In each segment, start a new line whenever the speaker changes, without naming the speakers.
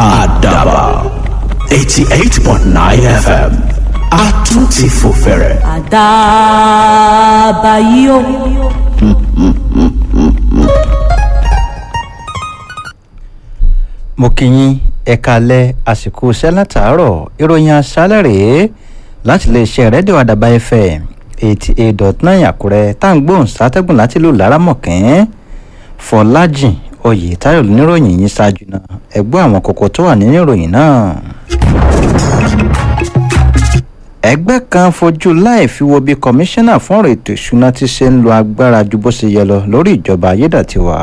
àdàbà eighty eight point nine fm a tún ti fò fẹ̀rẹ̀.
àdàbà yìí o.
mo kí yín ẹ kalẹ̀ àsìkò iṣẹ́ látàárọ̀ ìròyìn aṣálẹ̀ rèé láti lè ṣe rédíò àdàbà fm eighty eight dot nine àkúrẹ́ tá à ń gbóhùn sátẹ́gùn láti lù lárámọ̀kẹ́ fọlájìn oyètáyọ̀ níròyìn yìí ṣáájú náà ẹ gbọ́ àwọn kókó tó wà nínú ìròyìn náà. ẹgbẹ́ kan fojú láì fi wo bí kọmíṣánná fún ọ̀rọ̀ ètò ìṣúná ti ṣe ń lo agbára ju bó ṣe yẹ lọ lórí ìjọba ayédàtiwa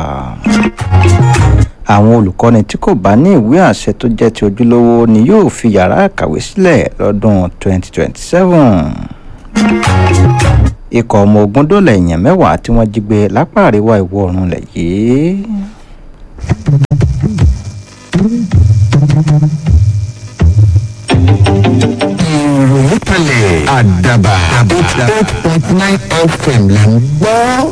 àwọn olùkọ́ni tí kò bá ní ìwé àṣẹ tó jẹ́ ti ojúlówó ni yóò fi yàrá àkàwé sílẹ̀ lọ́dún 2027. ikọ̀ ọmọ ogun dọ́là èèyàn mẹ́wàá tí wọ́n jí gbé lápá àríwá ìwọ̀ oòrùn lẹ̀ yìí.
ìròyìn kalẹ̀ àdàbà eight point nine fm là ń gbọ́.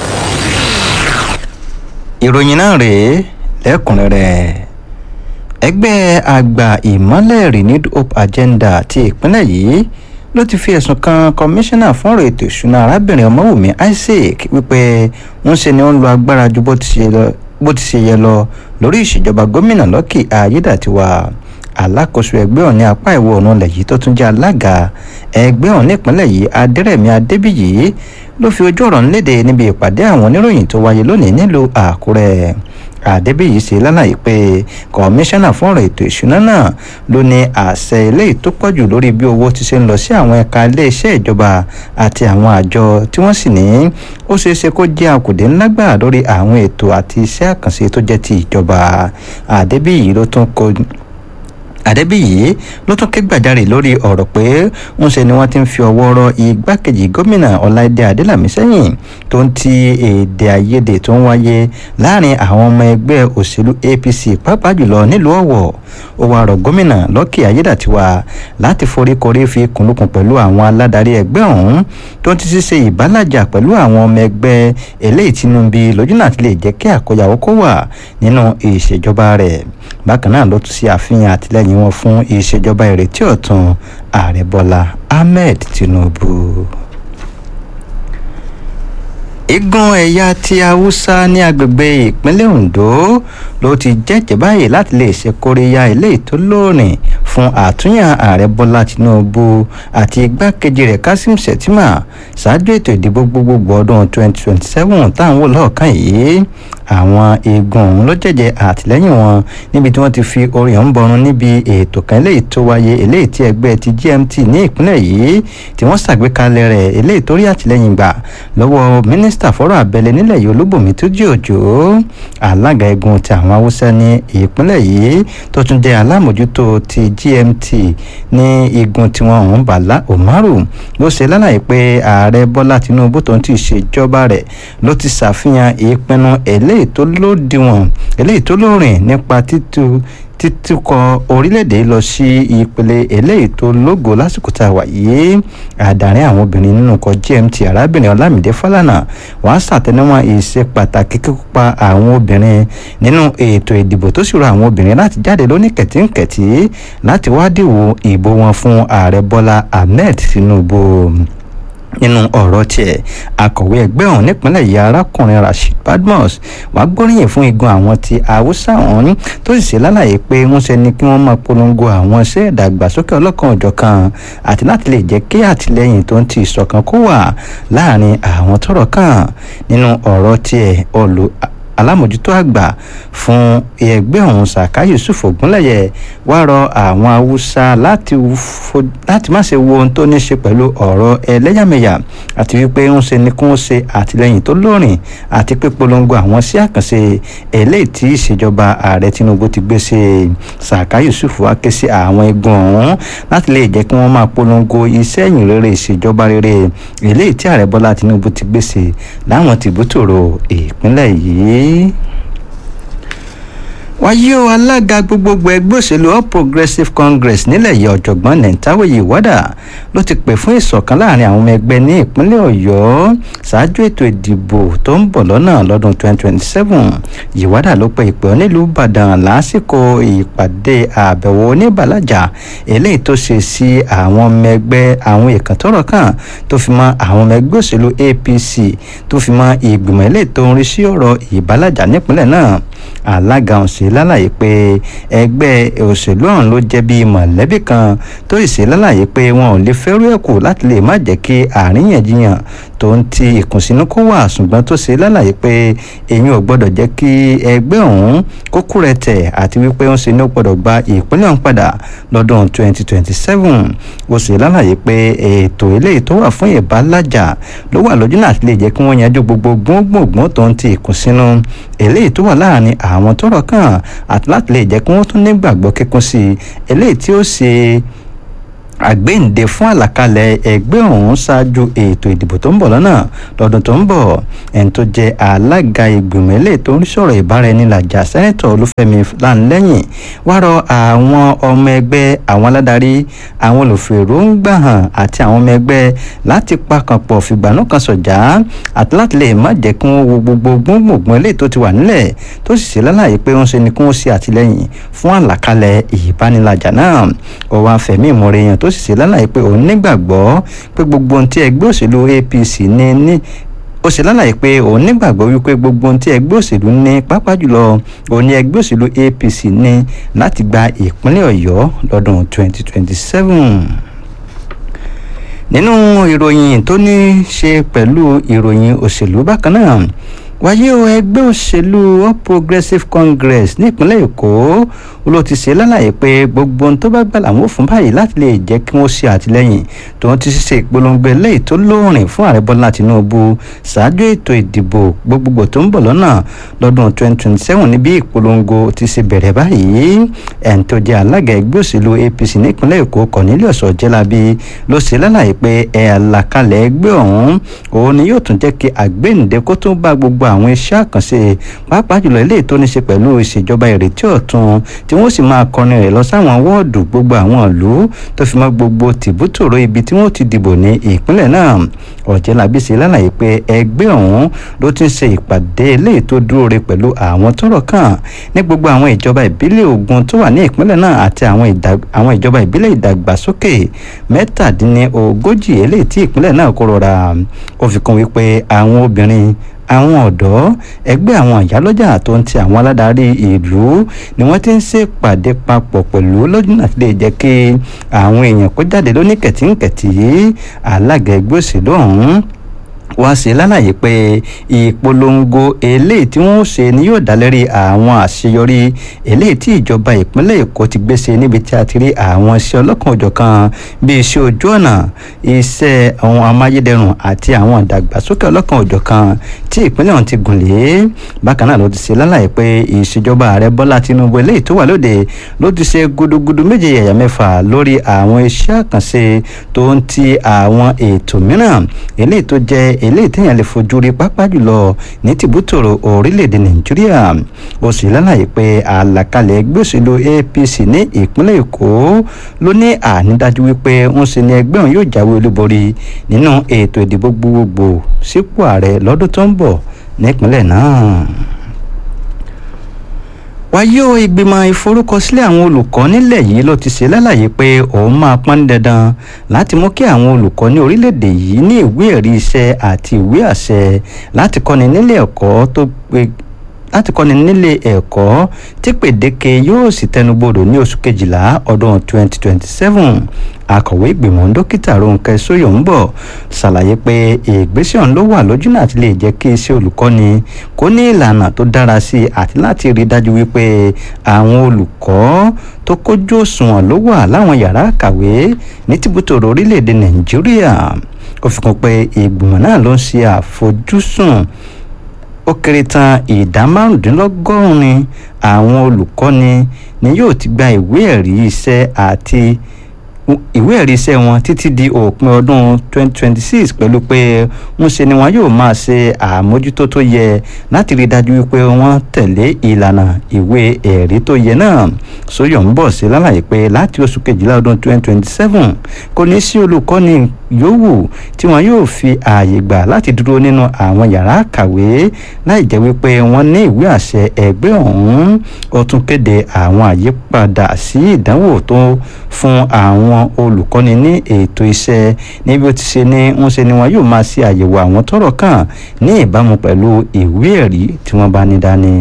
ìròyìn náà rèé lẹ́kùnrẹ́rẹ́ ẹgbẹ́ àgbà ìmọ́lẹ̀ renewed hope agenda ti ìpínlẹ̀ yìí ló ti fi ẹ̀sùn kan kọmíṣánná fún ọ̀rọ̀ ètò ìṣúná arábìnrin ọmọwùmí isaac wípé ń ṣe ni ó ń lo agbára ju bó ti ṣe lọ bó ti ṣe yẹ lọ lórí ìṣèjọba gómìnà lọ́kì ayédàtiwa alákòóso ẹgbẹ́ ọ̀hún ní apá ìwọ̀ oòrùn ilẹ̀ yìí tó tún jẹ́ alága ẹgbẹ́ ọ̀hún nípínlẹ̀ yìí adẹ́rẹ̀mí adébíyì ló fi ojú ọ̀rọ̀ ńlédè níbi ìpàdé àwọn oníròyìn tó wáyé lónìí nílùú àkúrẹ́ àdébíyì ṣe lálàyé pé kọmíṣánná fún ọ̀rọ̀ ètò ìṣúná náà ló ní àṣẹ eléyìí tó pọ̀jù lórí bí owó ti ṣe ń lọ sí àwọn ẹ̀ka iléeṣẹ́ ìjọba àti àwọn àjọ tí wọ́n sì ní ó ṣeé ṣe kó jẹ́ àkùdé ńlá gbà lórí àwọn ètò àti iṣẹ́ àkànṣe tó jẹ́ ti ìjọba àdébíyì ló tún kó àdẹ́bíyì ló tún ké gbàjarè lórí ọ̀rọ̀ pé ń ṣe ni wọ́n ti ń fi ọwọ́ rọ igbákejì gómìnà ọláìdé adélàmí sẹ́yìn tó ń ti èdè àìyedè tó ń wáyé láàrin àwọn ọmọ ẹgbẹ́ òṣèlú apc pàápàá jùlọ nílùú ọ̀wọ̀ ó wàá rọ gómìnà lọ́kì ayédàtiwa láti foríkorí fi kùnlùkùn pẹ̀lú àwọn aládarí ẹgbẹ́ ọ̀hún tó ń ti ṣe ìbálàjà pẹ̀lú àwọn ọmọ ẹgbẹ́ eléyìí tínú bí lójúnà àti lè jẹ́ kí àkóyawó kó wà nínú ìṣèjọba rẹ̀ bákan náà ló tún ṣe àfihàn àtìlẹyìn wọn fún ìṣèjọba ìrètí ọ̀tun ààrẹ bọ́lá ahmed tinubu igun ẹ̀yà ti haúsá ní agbègbè ìpínlẹ̀ ondo ló ti jẹ́jẹ́ báyìí láti lè ṣe kóríyá eléyìí tó lóòrìn fún àtúnyàn ààrẹ bọ́lá tinubu àti igbákejì rẹ̀ kasim shettima ṣáájú ètò ìdìbò gbogbogbò ọdún 2027 táwọn wò lọ́ọ̀kan yìí àwọn igun ọ̀hún ló jẹ́jẹ́ àtìlẹ́yìn wọn níbi tí wọ́n ti fi orin ọ̀hún bọrun níbi ètò kan eléyìí tó wáyé eléyìí tí ẹgbẹ́ ti gmt ní ìpínlẹ̀ yìí tí wọ́n ṣàgbékalẹ̀ rẹ̀ eléyìí tó rí àtìlẹ́yìn gbà lọ́wọ́ mínísítà fọ́rọ̀ abẹ́lé nílẹ̀ yìí olúbùnmi tó jí òjò alága igun ti àwọn haúsá ní ìpínlẹ̀ yìí tó tún jẹ́ alámòjútó ti gmt ní igun tiwọn ọ̀hún bàlá umaru ló ṣe lálàyé pé ààrẹ bọ́lá tinubu tó ń ti ṣèjọba rẹ̀ ló ti ṣàfihàn ìpinnu eléyìí tó lódiwọ̀n eléyìí tó lóòrìn nípa títú títukọ̀ orílẹ̀-èdè lọ sí ìpele eléyìí tó lógo lásìkò tá a wà yìí àdàrin àwọn obìnrin nínú ikọ̀ gmt arábìnrin ọlámídé fálànà wàá ṣàtẹnumọ́ ìṣe pàtàkì kíkópa àwọn obìnrin nínú ètò ìdìbò tó sì rọ àwọn obìnrin láti jáde lóní kẹ̀tínkẹ̀tí láti wá dìwò ìbò wọn fún ààrẹ bọ́lá ahmed tinubu nínú ọ̀rọ̀ tiẹ̀ akọ̀wé ẹgbẹ́ ọ̀hún nípínlẹ̀ yìí arákùnrin rasheed badmus wàá gbóríyìn fún igun àwọn ti haúsá ọ̀hún tó sì ṣe lálàyé pé ń ṣe ni kí wọ́n máa polongo àwọn iṣẹ́ ìdàgbàsókè ọlọ́kan òjọ̀kan àti láti lè jẹ́ kí àtìlẹ́yìn tó ń ti ìṣọ̀kan kó wà láàrin àwọn tọ́rọ̀ kàn nínú ọ̀rọ̀ tiẹ̀ olù alámòjútó àgbà fún ẹgbẹ́ ọ̀hún saka yusuf ogunlẹ̀yẹ wá rọ àwọn haúsá láti láti má ṣe wo ohun tó ní ṣe pẹ̀lú ọ̀rọ̀ ẹlẹ́yàmẹ̀yà àti wípé ń ṣe ni kí wọ́n ṣe àtìlẹ́yìn tó lóòrìn àti pé polongo àwọn sí àkànṣe eléyìí tí ìṣèjọba ààrẹ tinubu ti gbé ṣe saka yusuf wá ké sí àwọn igun ọ̀hún láti lè jẹ́ kí wọ́n máa polongo iṣẹ́ ìyìn rere ìṣèjọba rere eléyìí tí ààrẹ bọ́lá tinubu ti gbé ṣe láwọn tìbútòrò ìpínlẹ̀ yìí wáyé o alága gbogbogbò ẹgbẹ́ òṣèlú all progressives congress nílẹ̀ yìí ọ̀jọ̀gbọ́n nentawoye wada ló ti pè fún ìṣọ̀kan láàrin àwọn ọmọ ẹgbẹ́ ní ìpínlẹ̀ ọ̀yọ́ ṣáájú ètò ìdìbò tó ń bọ̀ lọ́nà lọ́dún 2027 yìwádà ló pe ìpè onílùú ìbàdàn lásìkò ìpàdé àbẹ̀wò oníbàlájà eléyìí tó ṣe sí àwọn ọmọ ẹgbẹ́ àwọn èèkàn tọ́rọ̀ kàn tó fi mọ́ àwọn ọmọ ẹgbẹ́ òṣèlú apc tó fi mọ́ ìgbìmọ̀ eléyìí tó ń rí sí ọ̀rọ̀ ìbàlájà nípínlẹ̀ náà alága ọ̀hún ṣe lálàyé pé ẹgbẹ́ òṣèlú ọ̀hún ló jẹ́ bíi mọ̀lẹ́bí kan tó sì ṣe lálàyé pé wọn ò lè fẹ́rù ẹ̀ kù láti lè má jẹ́ kí àríyànjiyàn tó ń ti ìkùnsínú kó wà ṣùgbọ́n tó ṣe lálàyé pé èyí ò gbọ́dọ̀ jẹ́ kí ẹgbẹ́ ọ̀hún kó kú rẹ̀ tẹ̀ àti wípé ó ń ṣe ní ó gbọ́dọ̀ gba ìpínlẹ̀ ọ̀hún padà lọ́dún 2027 ó ṣe lálàyé pé ètò eléyìí tó wà fún ìbálàjà ló wà lójú náà àti lè jẹ́ kí wọ́n yanjú gbogbo gbóngbòngbò tó ń ti ìkùnsínú eléyìí tó wà láàrin àwọn tọ́rọ̀ kàn àti láti lè jẹ́ kí wọ́n tún nígbàgbọ́ kíkún sí i eléyìí tí ó ṣe àgbéǹde fún àlàkalẹ̀ ẹgbẹ́ ọ̀hún ṣáájú ètò ìdìbò tó ń bọ̀ lọ́nà lọ́dún tó ń bọ̀ ẹni tó jẹ́ alága ìgbìmọ̀ ilé tó ń sọ̀rọ̀ ìbáraẹnilàjà sẹ́nẹ́tọ̀ olúfẹ́mi lanlẹ́yìn wá rọ àwọn ọmọ ẹgbẹ́ àwọn aládarí àwọn olùfèròǹgbà hàn àti àwọn ọmọ ẹgbẹ́ láti pakàn pọ̀ fìgbànú kan sọ̀jà àti láti lè má jẹ́ kí wọ́n wo gbogbo gbóngbòngbò ilé tó ti wà nílẹ̀ tó sì ṣe lálàyé pé wọ́n ṣe ni kí wọ́n ṣe àtìlẹ́yìn fún àlàkalẹ̀ ìbánilàjà náà ọwọ́ afẹ́mí ìmọ̀ràn èèyàn tó sì ṣe lálàyé pé òun nígbàgbọ́ pé gbogbo ohun tí ẹgbẹ́ òṣèlú apc ní ní ó ṣe lálàyé pé òun nígbàgbọ́ wípé gbogbo ohun tí ẹgbẹ́ òṣèlú ní pápá jùlọ òun ní ẹgbẹ́ òṣèlú apc ní láti gba ìpínlẹ̀ ọ̀yọ́ lọ́dún 2027 nínú ìròyìn tó ní ṣe pẹ̀lú ìròyìn òṣèlú bákan náà wáyé o ẹgbẹ́ òṣèlú all progressives congress nípínlẹ̀ èkó ló ti ṣe lálàyé pé gbogbo ohun tó bá gbà làwọn ò fún báyìí láti lè jẹ́ kí wọ́n ṣe àtìlẹ́yìn tó ń ti ṣe ìpolongo eléyìí tó lóòrìn fún ààrẹ bọ́lá tinubu ṣáájú ètò ìdìbò gbogbogbò tó ń bọ̀ lọ́nà lọ́dún 2027 níbi ìpolongo ti ṣe bẹ̀rẹ̀ báyìí ẹni tó jẹ́ alága ẹgbẹ́ òṣèlú apc nípínlẹ̀ èkó cornelius ọ̀jẹ́lábí ló ṣe lálàyé pé ẹ̀ àlàkalẹ̀ ẹgbẹ́ ọ̀hún òun ni yóò tún jẹ́ kí àgbéǹde kó tún bá gbogbo àwọn iṣẹ́ àkànṣe pàápàá jùlọ eléyìí tó ní ṣe pẹ̀lú ìṣèjọba ìrètí ọ̀tun tí wọ́n sì máa kọrin rẹ̀ lọ sáwọn wọ́ọ̀dù gbogbo àwọn ìlú tó fi mọ́ gbogbo tìbútòrò ibi tí wọ́n ti dìbò ní ìpínlẹ̀ náà ọ̀jẹ̀lábí ṣe lálàyé pé ẹgbẹ́ ọ̀hún ló ti ń ṣe ìpàdé eléyìí tó dúró re pẹ̀lú àwọn tọ́rọ̀ kàn ní gbogbo àwọn ìjọba ìbílẹ̀ ogun tó wà ní ìpínlẹ̀ náà àti àwọn ìjọba ìbílẹ̀ ìdàgbàsókè mẹ́tàdínlógójì eléyìí tí ìpínlẹ̀ náà kó rọra ó fi kún wípé àwọn obìnrin àwọn ọ̀dọ́ ẹgbẹ́ àwọn àyálọ́jà tó ń ti àwọn aládarí ìlú ni wọ́n ti ń ṣèpàdé papọ̀ pẹ̀lú lọ́dún àti lè jẹ́ kí àwọn èèyàn kó jáde lóníkẹ̀tínkẹ̀tì alága ẹgbẹ́ òṣèlú ọ̀hún wá sí lálàyé pé ìpolongo eléyìí tí wọ́n ṣe ni yóò dá lérí àwọn àṣeyọrí eléyìí tí ìjọba ìpínlẹ̀ èkó ti gbé ṣe níbi tí a ti rí àwọn iṣẹ́ ọlọ́kan òjọ̀kan bíi iṣẹ́ ojú ọ̀nà iṣẹ́ àwọn amáyédẹrùn àti àwọn ìdàgbàsókè ọlọ́kan òjọ̀kan tí ìpínlẹ̀ ọ̀hún ti gùn lé bákan náà ló ti ṣe lálàyé pé ìṣèjọba ààrẹ bọ́lá tinubu eléyìí tó wà lóde ló ti ṣe gudugudu méje yàyà mẹ́fà lórí àwọn iṣẹ́ àkànṣe tó ń ti àwọn ètò mìíràn eléyìí tó jẹ́ eléyìí téèyàn lè fojú rí pápá jùlọ ní tìbútòrò orílẹ̀-èdè nàìjíríà ó sì lálàyé pé àlàkalẹ̀ ẹgbẹ́ òṣèlú apc ní ìpínlẹ̀ èkó ló ní ànídájú wípé ń ṣe ni ẹgbẹ́ òun yóò jáwé olúborí nínú ètò ìdìbò gbogbogbò sípò ààrẹ lọ́dún tó ń bọ̀ nípínlẹ̀ náà wáyé o ìgbìmọ̀ ìforúkọsílẹ̀ àwọn olùkọ́ nílẹ̀ yìí ló ti ṣe lálàyé pé òun máa pọ́n dandan láti mú kí àwọn olùkọ́ ní orílẹ̀-èdè yìí ní ìwé ẹ̀rí iṣẹ́ àti ìwé àṣẹ láti kọ́ni nílé ẹ̀kọ́ tó pé láti kọ́ni nílé ẹ̀kọ́ tí pèdéke yóò sì tẹnubodò ní oṣù kejìlá ọdún 2027 akọ̀wé ìgbìmọ̀ dókítà Rónkẹ́ Sóyọ̀ǹbọ̀ ṣàlàyé pé ìgbésẹ̀ ọ̀hún ló wà lójú náà ti lè jẹ́ kí iṣẹ́ olùkọ́ni kó ní ìlànà tó dára sí i àti láti rí dájú wípé àwọn olùkọ́ tó kójú òṣùwọ̀n ló wà láwọn yàrá kàwé ní tìbútòrò orílẹ̀-èdè Nàìjíríà ó fi kún pé ìgbìmọ̀ náà ló ń ṣe àfojúsùn ó kéré tán ìdá márùndínlọ́gọ́rin àwọn olùkọ́ni ni yóò ti gba ìwé ẹ̀rí iṣẹ́ àti ìwé ẹ̀rí iṣẹ́ wọn títí di òpin ọdún 2026 pẹ̀lú pé ń ṣe ni wọn yóò máa ṣe àmójútó tó yẹ láti rí dájú wípé wọ́n tẹ̀lé ìlànà ìwé ẹ̀rí tó yẹ náà sóyọ̀ ń bọ̀ sí lálàyé pé láti oṣù kejìlá ọdún 2027 kò ní sí olùkọ́ni yòówù tí wọn yóò fi ààyè gbà láti dúró nínú àwọn yàrá kàwé láì jẹ́ wípé wọ́n ní ìwé àṣẹ ẹgbẹ́ ọ̀hún ó tún kéde àwọn àyípadà sí ìdánwò tó fún àwọn olùkọ́ni ní ètò iṣẹ́ níbi ó ti ṣe ní ń ṣe ni wọn yóò máa ṣe àyẹ̀wò àwọn tọ́rọ̀ kàn ní ìbámu pẹ̀lú ìwé ẹ̀rí tí wọ́n bá ní dání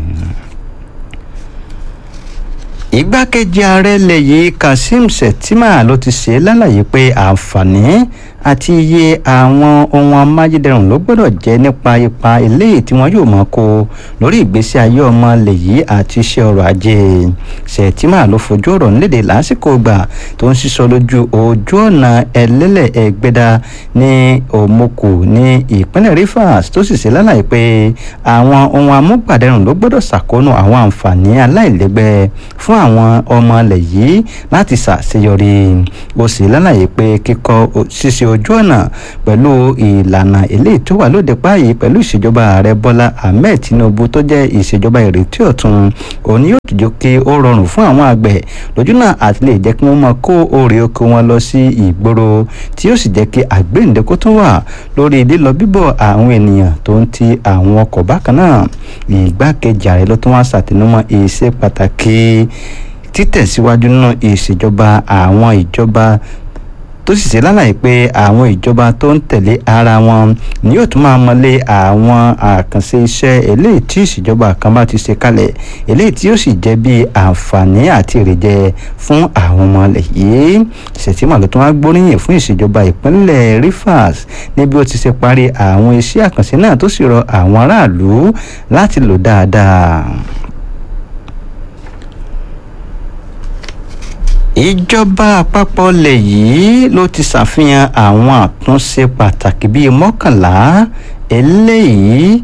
igbákejì ààrẹ ilẹ̀ yìí kazeem shettima ló ti ṣe lálàyé pé àǹfààní àti iye àwọn ohun amáyédẹrùn ló gbọ́dọ̀ jẹ́ nípa ipa eléyìí tí wọ́n yóò máa kó lórí ìgbésí ayé ọmọ ilẹ̀ yìí àti iṣẹ́ ọrọ̀ ajé shettima ló fojú ọ̀rọ̀ nílédè lásìkò gbà tó ń sísọ lójú ojú ọ̀nà ẹlẹ́lẹ̀ ẹgbẹ́dá ní òmùkù ní ìpínlẹ̀ rivers tó sì ṣe lálàyé pé àwọn ohun amúgbàdẹrùn ló gbọ́dọ̀ ṣàkóónú àwọn àǹfààní aláìlẹ́gbẹ́ fún àwọn ọmọ ilẹ̀ yìí láti ṣàṣeyọrí ó sì lálàyé pé kíkọ́ ṣíṣe ojú ọ̀nà pẹ̀lú ìlànà eléyìí tó wà lóde páàyè pẹ̀lú ìṣèjọba ààrẹ bọ́lá ahmed tinubu tó jẹ́ ìṣèjọba ìrètí ọ̀tun òní yóò tùjọ kí ó rọrùn fún àwọn àgbẹ̀ lójúnà àti lè jẹ́ kí wọ́n máa kó òrè oko wọn lọ sí ìgboro tí yóò sì jẹ́ kí àgbéǹdẹ́kó tún wà lórí lílọ bíbọ̀ àwọn ènìyàn tó ń ti àwọn ọkọ̀ bákan náà ìgbákejì ààrẹ ló tún wá ṣàtẹnumọ́ ìṣe pàtàkì títẹ̀síwájú nínú ìṣèjọba àwọn ìjọba tó sì ṣe lálàyé pé àwọn ìjọba tó ń tẹ̀lé ara wọn ni yóò tún máa mọlé àwọn àkànṣe iṣẹ́ eléyìí tí ìṣèjọba kan bá ti ṣe kalẹ̀ eléyìí tí yóò sì jẹ́ bí àǹfààní àti èrèjẹ fún àwọn ọmọ ilẹ̀ yìí ṣètìmọ̀ ló tún wá gbóríyìn fún ìṣèjọba ìpínlẹ̀ rivers níbi ó ti ṣe parí àwọn iṣẹ́ àkànṣe náà tó sì rọ àwọn aráàlú láti lò dáadáa. ìjọba àpapọ̀ ilẹ̀ yìí ló ti ṣàfihàn àwọn àtúnṣe pàtàkì bíi mọ́kànlá eléyìí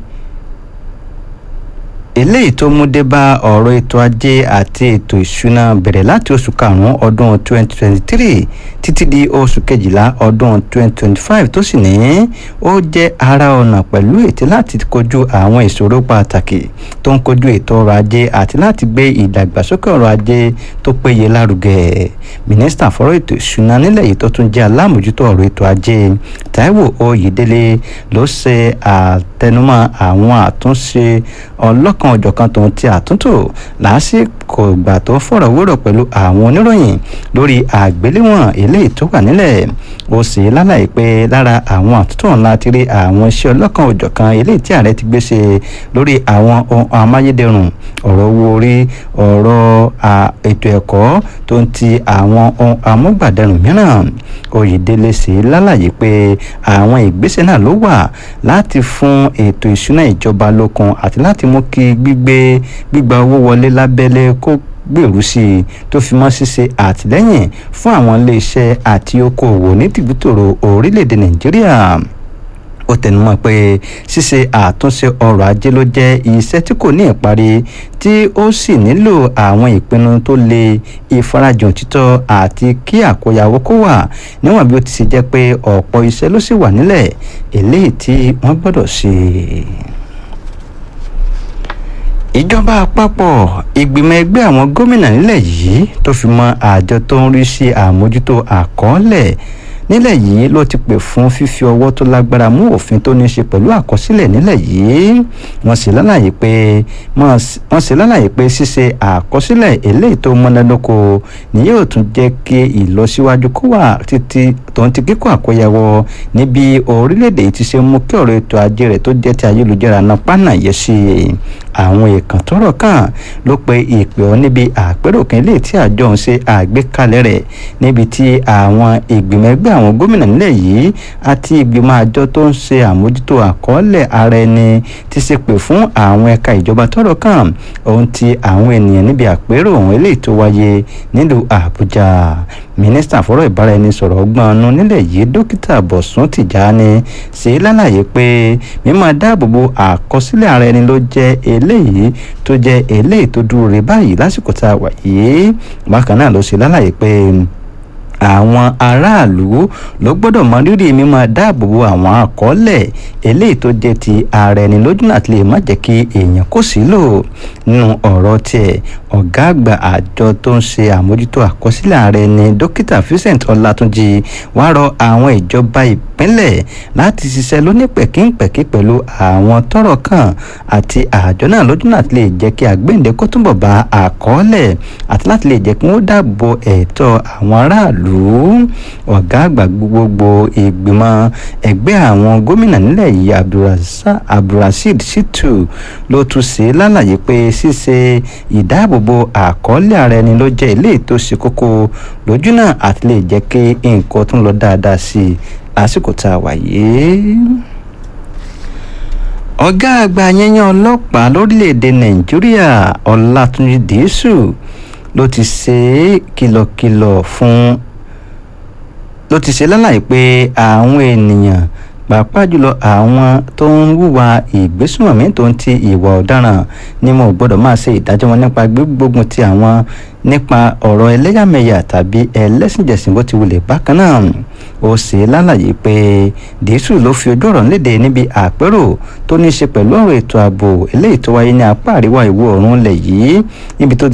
eléyìí tó mú dé bá ọ̀rọ̀ ètò ajé àti ètò ìṣúná bẹ̀rẹ̀ láti oṣù karùn-ún ọdún 2023 títí di oṣù kejìlá ọdún 2025 tó sì ní ó jẹ́ ara ọ̀nà pẹ̀lú ètò láti kojú àwọn ìṣòro pàtàkì tó ń kojú ètò ọrọ̀ ajé àti láti gbé ìdàgbàsókè ọrọ̀ ajé tó péye lárugẹ mínísítà fọ́rọ̀ ètò ìṣúná nílẹ̀ yìí tó tún jẹ́ alámòjútó ọ̀rọ̀ ètò ajé Táíwò Oyèdélé ló ṣe àtẹnumọ́ àwọn àtúnṣe ọlọ́kan ọ̀jọ̀kan tó ń ti àtúntò lásìkò ìgbà tó fọ̀rọ̀ wérọ̀ pẹ̀lú àwọn oníròyìn lórí àgbéléwọ̀n eléyìí tó wà nílẹ̀ ó sì lálàyé pé lára àwọn àtúntò ńlá ti rí àwọn iṣẹ́ ọlọ́kan ọ̀jọ̀kan eléyìí tí ààrẹ ti gbé ṣe lórí àwọn ohun amáyédẹrùn ọ̀rọ̀ owó orí ọ̀rọ̀ ètò ẹ̀kọ́ tó ń ti àwọn ohun amúgbàdẹrùn mìíràn Oyèdélé sì lálàyé pé àwọn ìgbésẹ̀ náà ló wà láti fún ètò ìṣúná ìjọba lókun àti láti mú kí gbígbé gbígba owó wọlé lábẹ́lé kó gbèrú sí i tó fi mọ́ ṣíṣe àtìlẹ́yìn fún àwọn iléeṣẹ́ àti okòòwò ní tìbútòrò orílẹ̀-èdè Nàìjíríà ó tẹnumọ́ pé ṣíṣe àtúnṣe ọrọ̀ ajé ló jẹ́ iṣẹ́ tí kò ní ìparí tí ó sì nílò àwọn ìpinnu tó lè ìfarajìn òtítọ́ àti kí àkóyawó kó wà níwọ̀n bí ó ti ṣe jẹ́ pé ọ̀pọ̀ iṣẹ́ ló sì wà nílẹ̀ eléyìí tí wọ́n gbọ́dọ̀ ṣe ìjọba àpapọ̀ ìgbìmọ̀ ẹgbẹ́ àwọn gómìnà nílẹ̀ yìí tó fi mọ́ àjọ tó ń rí sí àmójútó àkọọ́lẹ̀ nílẹ̀ yìí ló ti pè fún fífi ọwọ́ tó lágbára mú òfin tó ní í ṣe pẹ̀lú àkọsílẹ̀ nílẹ̀ yìí wọ́n sì lálàyé pé wọ́n sì lálàyé pé ṣíṣe àkọsílẹ̀ eléyìí tó múnádóko ni yóò tún jẹ́ kí ìlọsíwájú kó wà títí tó ń ti kíkó àkóyawọ́ níbi orílẹ̀-èdè yìí ti ṣe mú kí ọ̀rọ̀ ètò ajé rẹ̀ tó jẹ́ ti ayélujára náà pánà yẹ sí i àwọn èèkàn tọ́rọ̀ kàn ló pe ìpè ọ níbi àpérò kan ilé tí àjọ ń ṣe àgbékalẹ̀ rẹ̀ níbi tí àwọn ìgbìmọ̀ ẹgbẹ́ àwọn gómìnà nílẹ̀ yìí àti ìgbìmọ̀ àjọ tó ń ṣe àmójútó àkọọ́lẹ̀ ara ẹni ti ṣe pè fún àwọn ẹ̀ka ìjọba tọ́rọ̀ kàn ohun ti àwọn ènìyàn níbi àpérò ọ̀hún eléyìí tó wáyé nílùú àbújá mínísítà fọ́rọ̀ ìbáraẹnisọ̀rọ̀ ọgbọ́n ọ̀nù nílẹ̀ yìí dókítà bọ̀sùn tìjàni ṣe lálàyé pé mímọ́ dáàbòbò àkọsílẹ̀ ara ẹni ló jẹ́ eléyìí tó jẹ́ eléyìí tó dúró re báyìí lásìkò tá a wà yìí bákan náà ló ṣe lálàyé pé àwọn aráàlú ló gbọ́dọ̀ mọ rírì mímọ dáàbò bo àwọn àkọọ́lẹ̀ eléyìí tó jẹ́ ti ara ẹni lójú náà ti lè má jẹ́ kí èèyàn kò sí lò nínú ọ̀rọ̀ tiẹ̀ ọ̀gá àgbà àjọ tó ń ṣe àmójútó àkọsílẹ̀ ara ẹni dókítà Vincent Ọlátúnjì wá rọ àwọn ìjọba ìpínlẹ̀ láti ṣiṣẹ́ lónípẹ̀kínpẹ̀kí pẹ̀lú àwọn tọ́rọ̀ kàn àti àjọ náà lójú náà ti lè jẹ́ kí àgbéǹde kó túnbọ̀ bá àkọọ́lẹ̀ àti láti lè jẹ́ kí wọ́n dáàbò ẹ̀tọ́ àwọn aráàlú ọ̀gá àgbà gbogbo ìgbìmọ̀ ẹgbẹ́ àwọn gómìnà nílẹ̀ yìí abdulrasheed shitu ló tún ṣe lálàyé pé ṣíṣe ìdáàbòbò àkọọ́lẹ̀ ara ẹni ló jẹ́ ilé tó ṣe kókó lójú náà àti lè jẹ́ kí nǹkan tún lọ dáadáa sí i lásìkò tá a wà yìí ọ̀gá àgbà yẹnyẹn ọlọ́pàá lórílẹ̀‐èdè nàìjíríà ọlátúnjì dìísù ló ti ṣe kìlọ̀kìlọ̀ fún ló ti ṣe lálàyé pé àwọn ènìyàn pàápàá jùlọ àwọn tó ń hùwà ìgbésùnmọ̀mí tó ń ti ìwà ọ̀daràn ni mo gbọ́dọ̀ máa ṣe ìdájọ́ wọn nípa gbígbógun ti àwọn nípa ọ̀rọ̀ ẹlẹ́yàmẹ̀yà tàbí ẹlẹ́sìnjẹ̀sìn bó ti wulẹ̀ bákan náà ó ṣe lálàyé pé dìísù ló fi ojú ọ̀rọ̀ léde níbi àpérò tó ní í ṣe pẹ̀lú ọ̀rọ̀ ètò ààbò eléyìí tó wáyé ní apá àríwá ìwọ̀ oòrùn ilẹ̀ yìí níbi tó